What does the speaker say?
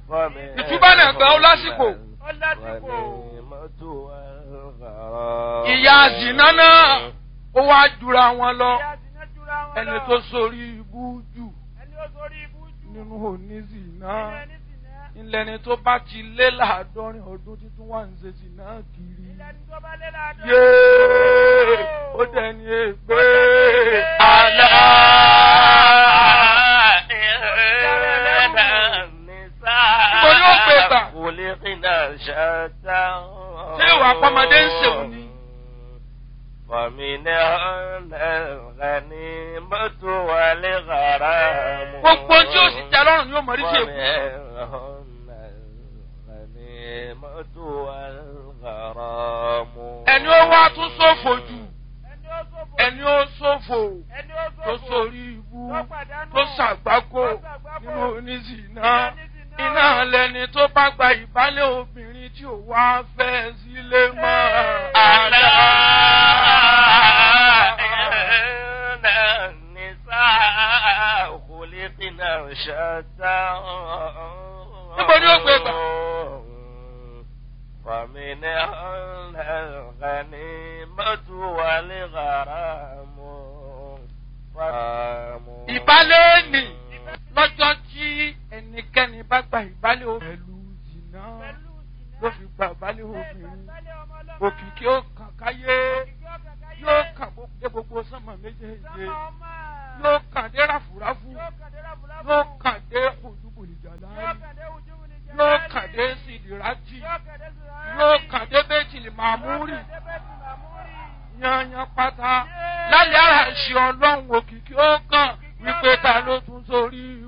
ìtúbà náà gan ó lásìkò ó lásìkò. ìyá zìnà náà ó wá jura wọn lọ Ìyá zìnà jura wọn ẹni lọ. tó sórí ibú jù ẹni ó sórí ibú jù. nínú òní zìnà nínú ẹni zìnà. ilẹ̀ ni tó bá ti lé láàádọ́rin ọdún títún wà ń ṣe zìnà kiri ilẹ̀ ní tó bá lé láàdọ́. yéé ó dẹni ègbé àlá. Níbo ni ó gbé gbà? Ṣé ìwà àpamọ́dé ń ṣèwò ni? Gbogbo tí ó sì tẹ lọ́rùn yóò mọ̀ rí sí èkó. Ẹni ó wá tún sófò jù. ẹni ó sófò. Ẹni ó sófò ẹni ó tó sófò. sórí ibú tó pàdánù. tó ṣàgbákò tó ṣàgbákò. nínú oníṣìná. Nínú oníṣìná. Iná lẹni tó bá gba ìbálẹ̀ obìnrin tí ò wá fẹ́ sílé mọ́. Àlá. Níbo ni ó gbé gbà? Fàmìnà الغنيمة والغرام ìbálẹ̀ nì lọ́jọ́ tí ẹnikẹ́ni bá gba ìbálẹ̀ obìnrin pẹ̀lú jìnnà pẹ̀lú ìsìnà. ló fi gba ìbálẹ̀ Bẹ́ẹ̀ obìnrin gbàgbálẹ̀ ọmọ ọlọ́mọ. òkìkí ó kàn káyé Òkìkí ó kàn káyé. yóò kàn gbogbo dé gbogbo sánmà méjèèjì Sánmà ọmọ. yóò kàn dé ráfúráfú Yóò kàn dé ráfúráfú. yóò kàn